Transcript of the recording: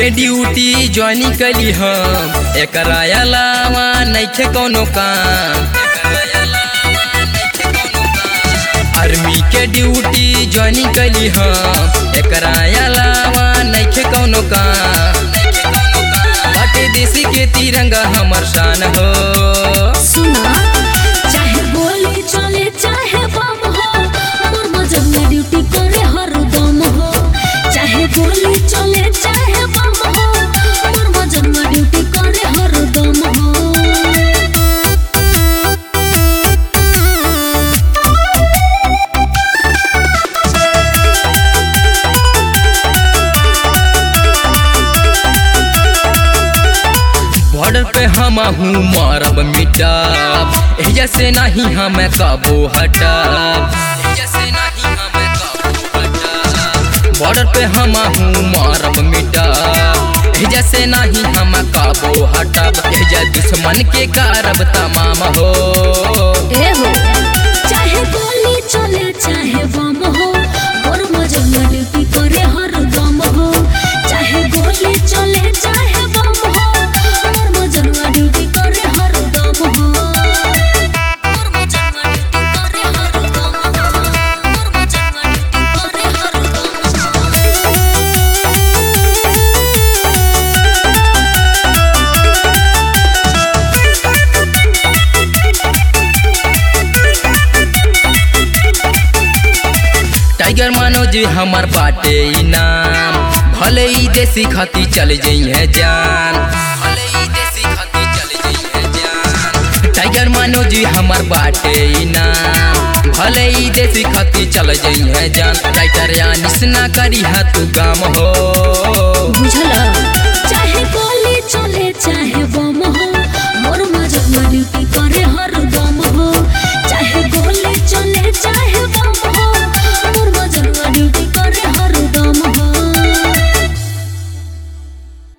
के duty join कली हम एकरा अलावा नइखे कोनो काम आर्मी के ड्यूटी ज्वाइन कली हम एकरा अलावा नइखे कोनो काम बाटे देसी के तिरंगा हमर शान हो सुना चाहे गोली चले चाहे बम हो मोर मजब में ड्यूटी करे हरदम हो चाहे गोली चले चाहे बम हो मोर मजब में ड्यूटी करे हरदम हो बॉर्डर पे हम हूँ मारब मिटाब एजा से नहीं हम काबू हटाब एजा से नहीं हम काबू हटाब बॉर्डर पे हम हूँ मारब मिटाब एजा से नहीं हम काबू हटाब एजा दुश्मन के कारब तमाम हो ए हो चाहे गोली चले चाहे बम हो मोर मजब में ड्यूटी करे हरदम हो चाहे गोली चले चाहे बम हो मोर मजब में ड्यूटी करे हरदम हो मोर मजब में ड्यूटी करे हरदम हो मोर मजब में ड्यूटी करे हरदम हो टाइगर मनोज हमार बाटे इनाम भले ही देसी खाती चल जइहे जान भले ही देसी खाती चल जइहे जान टाइगर मनोज हमार बाटे इनाम भले ही देसी खाती चल जइहे जान राइटर या निसना करी हा तू काम हो बुझला